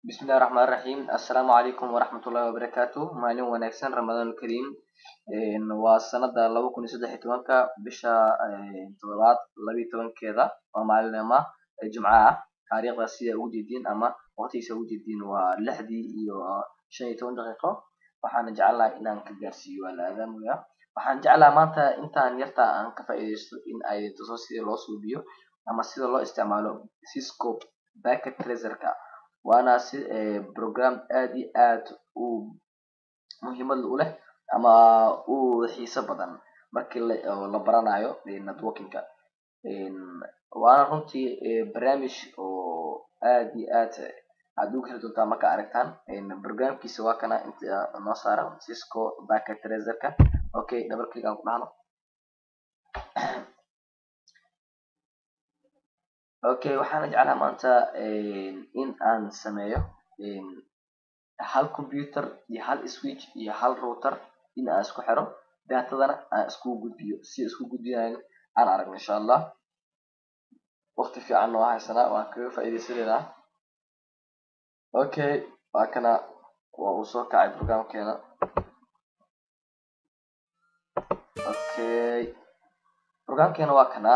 bismillahi raxmaani raxiim assalaamu calaykum waraxmatullahi wabarakaatu maalin wanaagsan ramadaan kariim waa sanada laba kun iyo saddex iyo tobanka bisha todobaad labiyo tobankeeda waa maalinima jimco ah taariikhda sida ugu jeediin ama waqtigiisa ugu jeediin waa lixdii iyo shan iyo toban daqiiqo waxaana jeclahay inaan ka gaarsiiyo waa la aadaamaya waxaan jeclaha maanta intaan yarta aan ka faa'iidaysto in ay tuso sida loo suubiyo ama sida loo isticmaalo cisco packet tracerka waana si program aad iyo aad u muhiimad u leh ama u xiiso badan markii la baranayo networkinga waana runtii barnaamij oo aad iyo aad aad uga heli doontaan marka aragtaan programkiisa waa kana inta noo saaran cisco packet tracerka okay double click aan ku dhahno okay waxaana jeclaha maanta in aan sameeyo hal computer iyo hal switch iyo hal router in aan isku xiro datadana aan iskugu gudbiyo si isku gudbinayo aan aragno insha allah waqti fiicanna waa haysanaa waan kaga faa'iidaysanaynaa okay waa kana waa uu soo kacay programkeena okay programkeena waa kana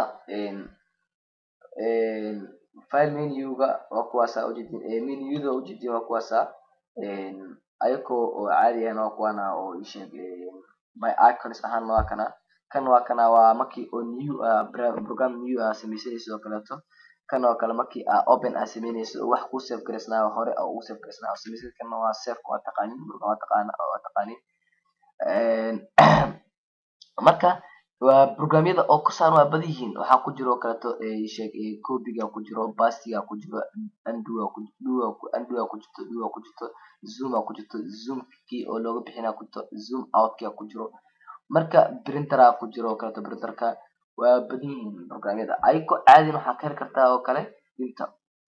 file menuga waa kuwaasa ujeedin menuda ujeedin waa kuwaasa ayakoo oo caadi ahna waa kuwana oo isheeg my icons ahaana waa kana kan waa kana waa markii oo new program new aa sameysanaysid oo kaleeto kan oo kale markii aa open aa sameynaysid oo wax kuu save garaysnaa hore oo ugu save garaysnaa oo sameysid kana waa saveka waa taqaanin waa taqaana waa taqaanin marka waa programyada oo kusaaran waa badan yihiin waxaa ku jiro kaleeto sheeg copiga ku jiro bastiga ku jiro anduga ku anduga ku jirto duga ku jirto zooma ku jirto zoomkii oo looga bixinaa ku jirto zoom outkia ku jiro marka printera ku jiro kaleeto printerka waa badan yihiin programyada ayagoo caadin waxaa ka heli kartaa oo kale inta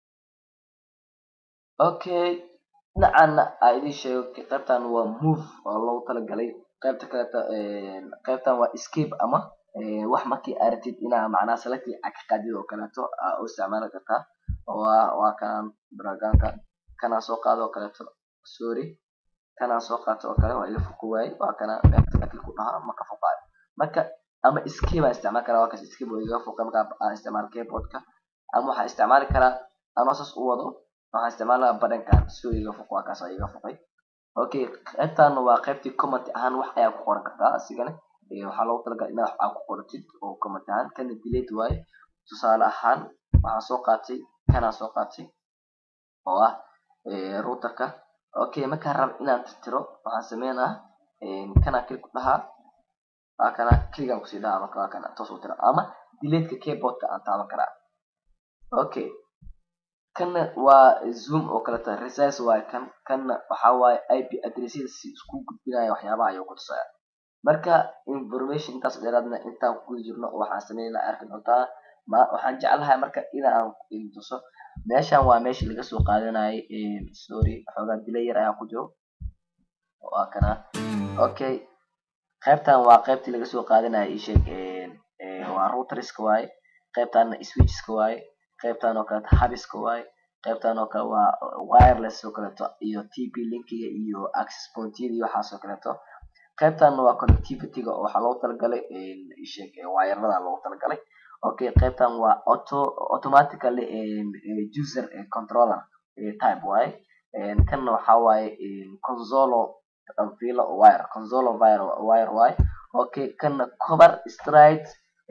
okay dhinacana aa idin sheego qaybtan waa move oo loogu talagalay qaybta kaleeto qaybtan waa escape ama wax markii aa rabtid inaa macnaha selecti aa ka qaadid oo kaleeto aa u isticmaali kartaa waa waa kan programka kanaa soo qaado oo kaleeto sorry kanaa soo qaato oo kale waa iga foqo waaye waa kana meelkii ku dhahaa ma ka foqaayo marka ama escape aan isticmaali karaa waa kas escape oo iga foqay marka aan isticmaalo keyboardka ama waxaan isticmaali karaa anoo saas u wado waxaan isticmaalaa badhankan si oo iga foqo waa kaas iga foqay okay qaybtan waa qaybtii comment ahaan wax ayaa ku qoran kartaa asigana waxaa loogu talagalay inaad wax aa ku qoratid oo comment ahaan kana delete waaye tusaale ahaan waxaan soo qaatay kanaa soo qaatay oo ah routerka okay markaan rabo inaan tirtiro waxaan sameynaa kanaa click ku dhahaa waa kana click aan kusii dhahaa marka waa kana toos u tira ama deleteka keyboardka aan taaban karaa okay kanna waa zoom oo kaleeto resize waaye kan kanna waxaa waaye ip addressyada si isku gudbinaya waxyaabaha ayuu ku tusaya marka information intaas dheeraadna intaan ku guda jirno waxaan sameynaa arki doontaa ma waxaan jeclahay marka inaan idin tuso meeshan waa meeshii laga soo qaadanayay sorry xoogaa delay yar ayaa ku jiro waa kana okay qaybtan waa qaybtii laga soo qaadanayay isheeg waa routerska waaye qaybtana switchska waaye qaybtan oo kaleeto habiska waaye qaybtan oo kale waa wireless oo kaleeto iyo tp linkiga iyo access pointyada iyo waxaas oo kaleeto qaybtan waa connectivityga oo waxaa loogu talagalay sheeg wayarada loogu talagalay okay qaybtan waa auto automatically user controller type waaye kanna waxaa waaye consolo vilo wire consolo wire wire waaye okay kanna cover stride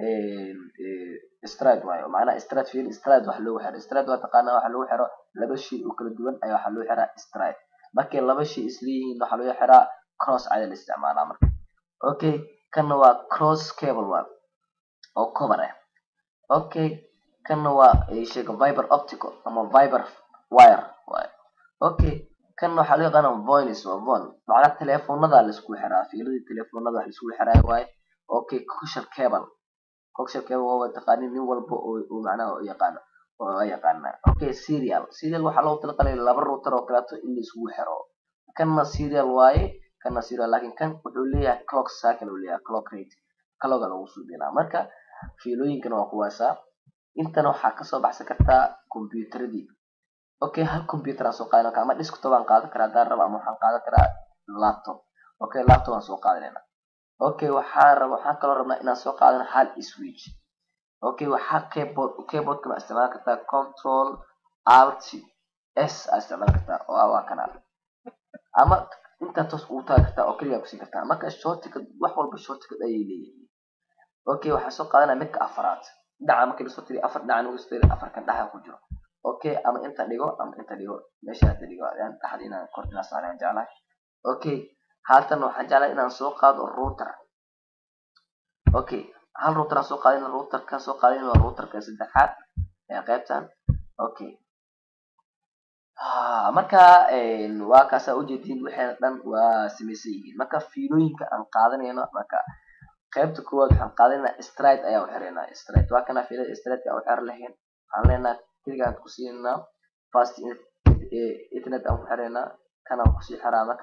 stride waaye macnaha stride fiil stride wax loogu xiro stride waa taqaanaa waxa lagu xiro laba shay oo kala duwan ayaa waxaa loo xiraa stride markay laba shay isleeyihiin waxaa loo xiraa cross ayaa la isticmaalaa marka okay kanna waa cross cable waa oo cover ah okay kanna waa sheega viber optical ama viber wire waaye okay kanna waxaa loo yaqaana voice waa von macnaha teleefonada la isku xiraa fiiladii teleefonada wax la isku xiraayo waaye okay coaxial cable coaxial cable waa taqaanin nin walba oo macnaha u yaqaano oo yaqaana okay serial serial waxaa loogu talagalay laba router oo kaleeto in la isugu xiro kanna serial waaye kanna serial laakiin kan wuxuu leeyahay clock cycle uu leeyahay clock rate clocka lagu suubinaa marka fiilooyinkana waa kuwaasa intana waxaa kasoo baxsan kartaa computeradii okay hal computer aan soo qaadan ama desktop aan qaadan karaa haddaan rabo ama waxaan qaadan karaa laptop okay laptop aan soo qaadanayna okay waxaa raba waxaan kaloo rabnaa inaan soo qaadano hal switch okay waxaa keyboard keyboardkana isticmaali kartaa control alt s aa isticmaali kartaa oo waa kana ama intaa toos ugu taagi kartaa oo keliya kusin kartaa marka shortcut wax walba shortcut ayay leeyihiin okay waxaa soo qaadanaya midka afaraad dhinaca markii lasoo tiriyo afar dhinaca lagu soo tiriyo afarkan dhaxa ku jiro okay ama inta dhigo ama inta dhigo meesha inta dhigo ayaan dhaxda inaan kor inaan saarayaan jeclahay okay haatan waxaan jeclahay inaan soo qaado router okay hal router aan soo qaadin routerka soo qaadin waa routerka saddexaad ee qaybtan okay marka waa kaasaa ujeedin waxayna dhan waa samaysan yihiin marka fiilooyinka aan qaadanayno marka qaybta koowaad waxaan qaadanayna stride ayaa uxiranaa stride waa kana fiilada stride aan uxir lahayn waxaan leenaha keligaan ku siinaa fast internet aan ku xiraynaa kanaan kusii xiraa marka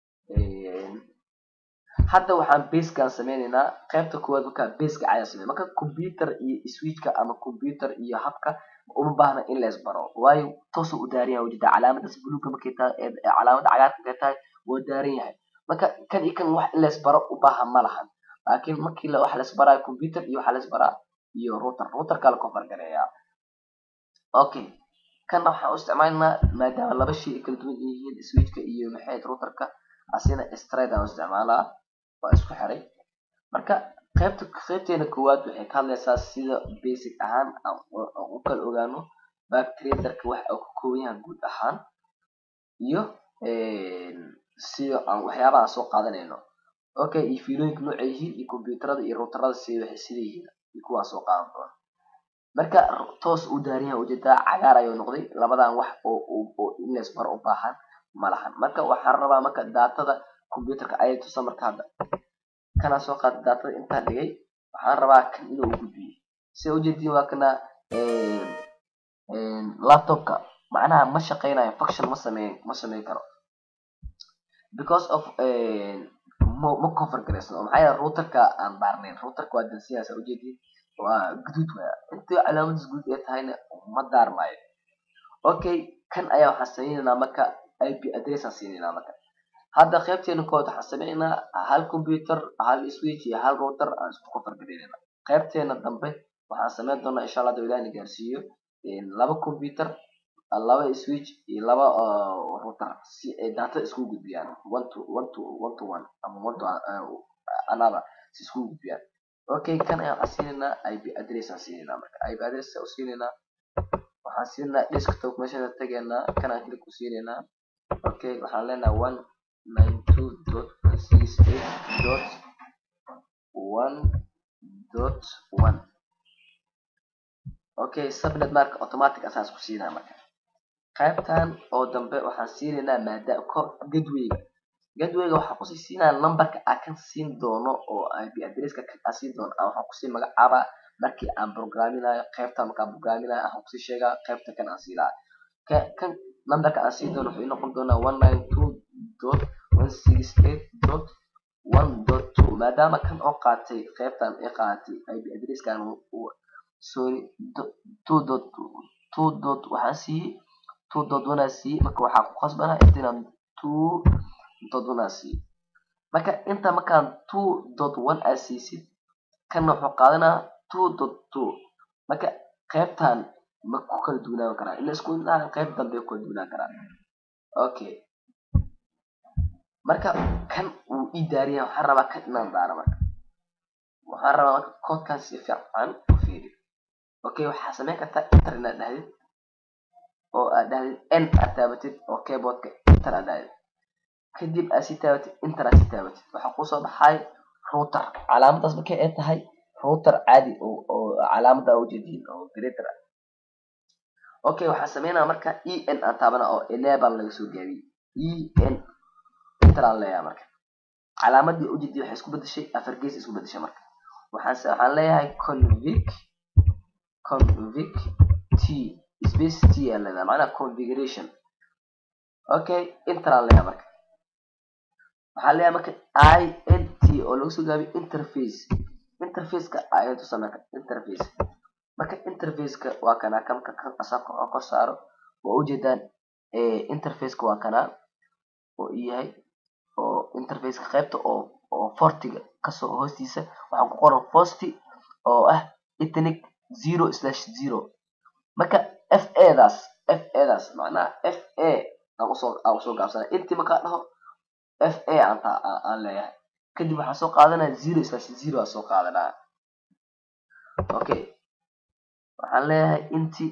hadda waxaan basekaan sameynaynaa qaybta koowaad marka baseka ayaa samey marka computer iyo switchka ama computer iyo habka uma baahna in lees baro waayo toosuu u daaran yahay ujeeda calaamadaas buluuga markay tahay calaamada cagaarka markay tahay waa daaran yahay marka kan iyo kan wax in lees baro u baahan ma lahan laakiin markii wax lees baraayo computer iyo waxa lees baraa iyo router routerka la kofar gareeyaa okay kanna waxaan u isticmaalnaa maadaama laba shay ay kala duwan yihiin switchka iyo maxay routerka asina stride aan u isticmaalaa waa isku xiray marka qaybta qaybteena koowaad waxay ka hadlaysaa sida basic ahaan aan u kala ogaano bactraderka waxa uu ka kooban yahay guud ahaan iyo sida aan waxyaabaha aan soo qaadanayno okay iyo fiilooyinka nooca yihiin iyo computerada iyo routerada si waxay sida yihiin iyo kuwaan soo qaadan doona marka toos u daaran yahay ujeedaa cagaar ayuu noqday labadan wax oo oo in lees bar u baahan ma lahan marka waxaan rabaa marka daatada computerka ayay tusa marka hadda kanaa soo qaada daatada intaan dhigay waxaan rabaa kan inuu u gudbiyo sida ujeediin waa kana laptopka macnaha ma shaqeynayo function ma sameyn ma sameyn karo because of ma ma cover garaysan oo maxaa yeele routerka aan daarnayn routerka waa dansiyaa saa ujeediin waa guduud waya intii calaamadiis guud ee tahayna ma daarmaayo okay kan ayaa waxaan sameynaynaa marka ip address aan siinaynaa marka hadda qaybteena kood waxaan sameynaynaa hal computer hal switch iyo hal router aan isku kofargareynayna qaybteena dambe waxaan sameyn doonaa insha allah dawlaha na gaarsiiyo laba computer laba switch iyo laba router si ay data isku gudbiyaan one to one to one to one ama one to another si isku gudbiyaan okay kan ayaan waxaan siinaynaa ip address aan siinaynaa marka ip address aan siinaynaa waxaan siinaynaa desktop meeshaan tegaynaa kanaan klik ku siinaynaa okay waxaan leenahay one nine two dot one six eight dot one dot one okay subnet marka automatic asaas ku siinaa marka qaybtan oo dambe waxaan siinaynaa maada gadweyga gadweyga waxaan kusii siinaa numberka aan kan siin doono oo ip addresska kan aan siin doono waxaan kusii magacaabaa markii aan programinayo qaybta markaan programinayo waxaan kusii sheegaa qaybta kan aan sii lahaa kan numberka aan siin doono wuxuu noqon doonaa one nine two dot one six eight dot one dot two maadaama kan oo qaatay qaybtan ay qaadatay ip addresskan sorry two dot two dot waxaan siiyey two dot one aan siiyey marka waxaa ku qasbanaa intaan two dot one aan siiyey marka inta markaan two dot one aa siisid kanna wuxuu qaadanaa two dot two marka qaybtan ma ku kala duwanaan karaa ila isku inaan qayb dambe ku kala duwanaan karaa okay marka kan uu ii daariya waxaan rabaa kan inaan daaro marka waxaan rabaa marka koodkan si fiican u fiiri okay waxaa sameyn kartaa inter inaad dhahdid oo aad dhahdid n aad taabatid oo keyboardka inter aad dhahdid kadib aad sii taabatid inter aad sii taabatid waxaa kusoo baxay router calaamadaas markay ay tahay router caadi oo calaamada ujeediin oo greater ah okay waxaan sameynaa marka e n aan taabana oo enable laga soo gaabiyey e n inter aan leeyahay marka calaamadii ujeedii waxay isku bedeshay afar gees isku bedeshay marka waxaan waxaan leeyahay convic convic t space t aan leedahay macnaha configuration okay inter aan leeyahay marka waxaan leeyahay marka i n t oo lagu soo gaabiyo interface interfaceka ayaan tusaa marka interface marka interfaceka waa kana kamka kan asaa kor kor saaro waa ujeedaan interfaceka waa kana oo ii yahay oo interfaceka qaybta oo oo fortiga kasoo hoostiisa waxaa ku qoran forty oo ah ethnic zero slash zero marka f a daas f a daas macnaha f a aan usoo aan usoo gaabsanay intii markaa dhaho f a aan aan leeyahay kadib waxaan soo qaadanaya zero slash zero aan soo qaadanaya okay waxaan leeyahay inti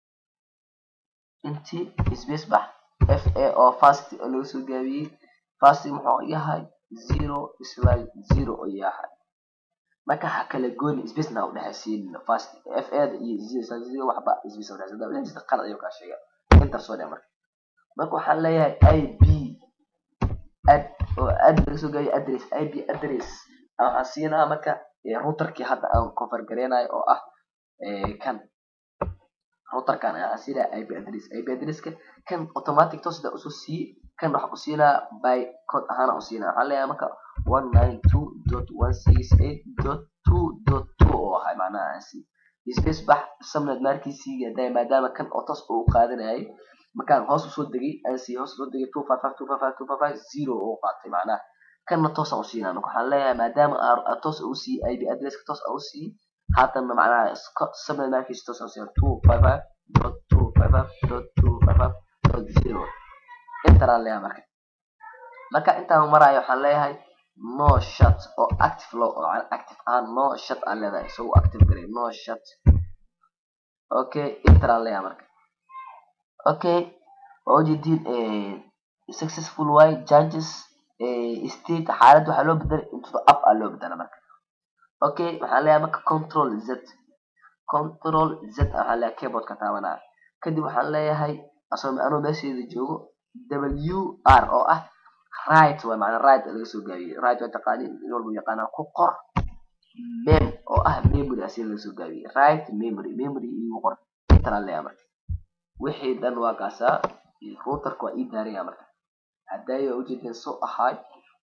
inti space bax f a oo fast oo laga soo gaabiyey fast muxuu yahay zero slash zero oo yahay marka ha kala gooni space na udhexaysiin fast f a da iyo zero slash zero waxba space udhexaysiin hadaba udhexaysiin qalad ayuu kaa sheega enter soo dheh marka marka waxaan leeyahay i b ad oo ad laga soo gaabiyey address i b address waxaan siinaa marka routerkii hadda aan configure gareynayo oo ah kan routerkan ayaan siinaya ip address ip addresska kan automatic toos daa usoo siiye kan waxaan ku siinaya by code ahaan aan usiinaya waxaan leeyahay marka one nine two dot one six eight dot two dot two oo ahay macnaha aan sii space bax subnet markiisii haday maadaama kan oo toos uu qaadanayay markaan hoos usoo degay aan sii hoos usoo degay two five five two five five two five five zero oo qaatay macnaha kanna toos aan usiinaya marka waxaan leeyahay maadaama aan toos u siiyey ip addresska toos aan usiiyey haatanna macnaha subnet markiisa toos aan usiinaya two five five dot two five five dot two five five dot zero intaan leeyahay marka marka intaan maraayo waxaan leeyahay no shut oo active lo oo active ahaan no shut aan leedahay isagu active garay no shut okay intaan leeyahay marka okay waa ujeediin successful way changes state xaalad waxaa loo bedelay into the up aa loo bedela marka okay waxaan leeyahay marka control z control z waxaan leeyahay keyboardka taabanaya kadib waxaan leeyahay asoo anuu meesheeda joogo w r oo ah right waa macnaa right laga soo gaabiyey right waa taqaaniin in walba yaqaanaa ku qor mem oo ah memory asi laga soo gaabiyey right memory memory igu qor intaan leeyahay marka wixii dhan waa kaasaa routerka waa ii daaraya marka hadaayo waa ujeedeen soo ahaay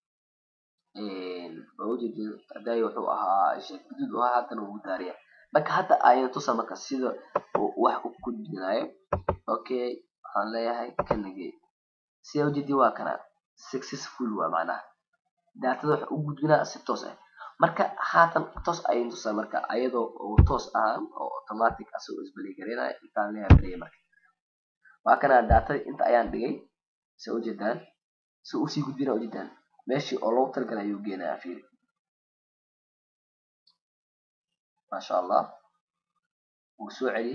waa ujeedeen hadaayo wuxuu ahaa sheek guduud oo haddana wuu daariya marka hadda ayan tusa marka sida wax u gudbinayo okay waxaan leeyahay kanagey sida ujeedin waa kana successful waa macnaha daatada waxa u gudbinaa si toos ah marka haatan toos ayan tusaa marka ayadoo oo toos ahaan oo automatic asagoo isbeli gareynaya intaan leeyahay play marka waa kana daatada inta ayaan dhigay si ujeedaan si usii gudbina ujeedaan meeshii oo loogu talagalay ayuu geenaya fiiri maasha allah wuu soo celiyey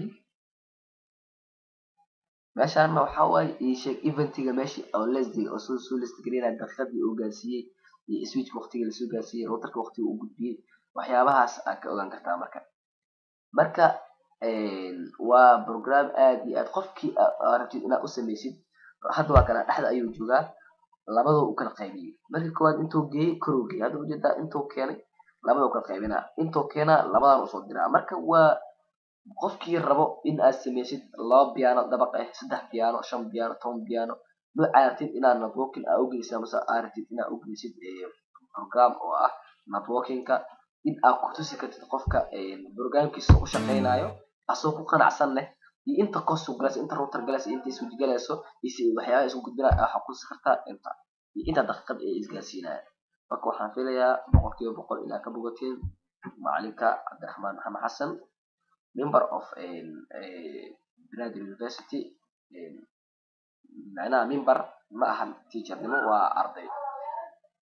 meeshaana waxaa waaye ii sheeg eventiga meeshii oo lesdiga oo soo soo lestgareynaya daqiiqadii uu gaarsiiyey iyo switch waqtiga lasoo gaarsiiyey routerka waqtiga uu gudbiyey waxyaabahaas aad ka ogaan kartaa marka marka waa program aad iyo aad qofkii rabtid inaad u samaysid hadda waa kana dhexda ayuu joogaa labadoo u kala qaybiyey markii koowaad intuu geeyey koruu geeyey hadda ujeedaa intuu keenay labadoo kala qaybinaa intuu keenaa labadan usoo diraa marka waa qofkii rabo in aad samaysid laba piano dabaq ah saddex piano shan piano toban piano nooca rabtid inaad networking aa ugeysid amase aa rabtid inaad ugeysid program oo ah networkingka in aad kutusi kartid qofka programkiisa u shaqeynayo asoo ku qanacsan leh iyo inta cost galayso inta router galayso inta switch galayso iyo waxyaabaha isku gudbinaya waxaa kutusi kartaa inta iyo inta daqiiqad ee isgaarsiinaya marka waxaan filayaa boqolkiiba boqol inaad ka bogateen macalinka cabdiraxmaan maxamed xasan member of Brother University macnaha member ma ahan teachernimo waa arday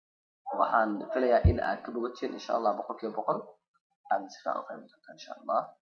waxaan filayaa in aad ka bogateen insha allah boqolkiiba boqol aad si fiican u fahmi doontaan insha allah